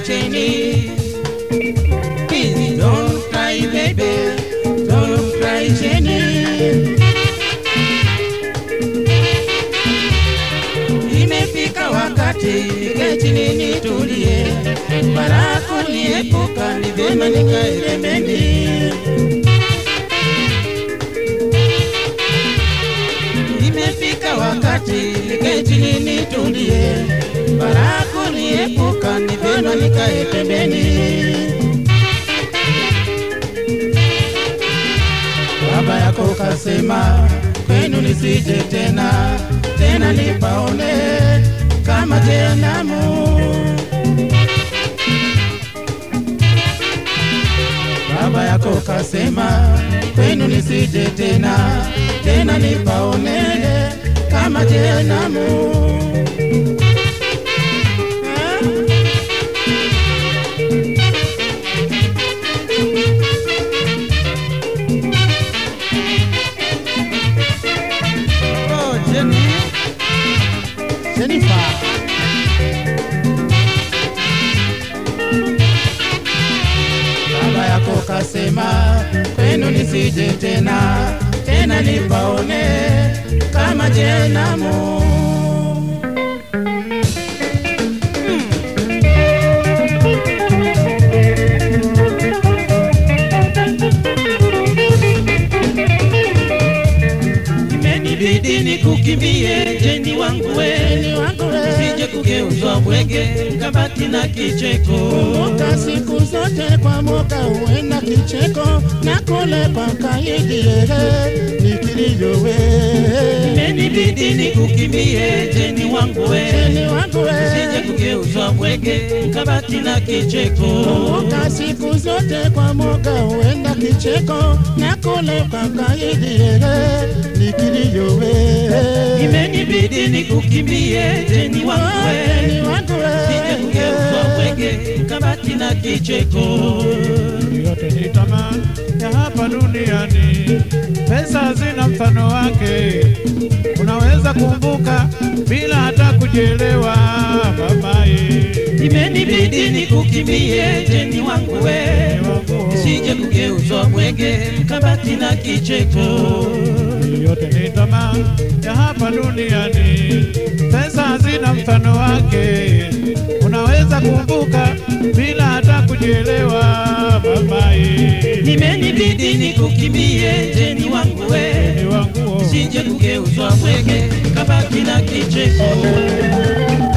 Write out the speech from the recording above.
Jenny. Please don't cry, baby. Don't cry, Jenny. Imefika wakati nikae chini nitulie, barafu niepuka, ni vyema nikae pembeni. Imefika wakati nikae chini nitulie, barafu niepuka, ni vyema nikae pembeni. Baba yako kasema kwenu nisije tena tena, nipaone kama jehanamu. Baba yako kasema kwenu nisije tena tena, nipaone kama jehanamu. Ah. Oh, Jenny. Jennifer. Baba yako kasema kwenu nisije tena tena, nipaone kama jehanamu. Imenibidi nikukimbie Jeni wangu we, sije kugeuzwa bwege kabati na kicheko. Kumbuka siku zote kwa mwaka huenda kicheko na kule kwa kaidi ehe nikilivyo we Imenibidi nikukimbie Jeni wangu we, Jeni wangu we sije kugeuzwa bwege kabati na kicheko. Kumbuka siku zote kwa mwaka huenda kicheko na kule kwa kaidi ehe nikilivyo we Imenibidi nikukimbie Jeni wangu we, Jeni wangu sije kugeuzwa we bwege kabati na kicheko. yote ni tamaa ya hapa duniani, pesa hazina mfano wake. Unaweza kumbuka bila hata kujielewa, mamaye Imenibidi nikukimbie Jeni wangu we, sije kugeuzwa bwege kabati na kicheko. yote ni tamaa ya hapa duniani, pesa hazina mfano wake. Unaweza kumbuka bila hata kujielewa, mamaye Imenibidi nikukimbie Jeni wangu we, ni wanguo sije kugeuzwa bwege kabati na kicheko.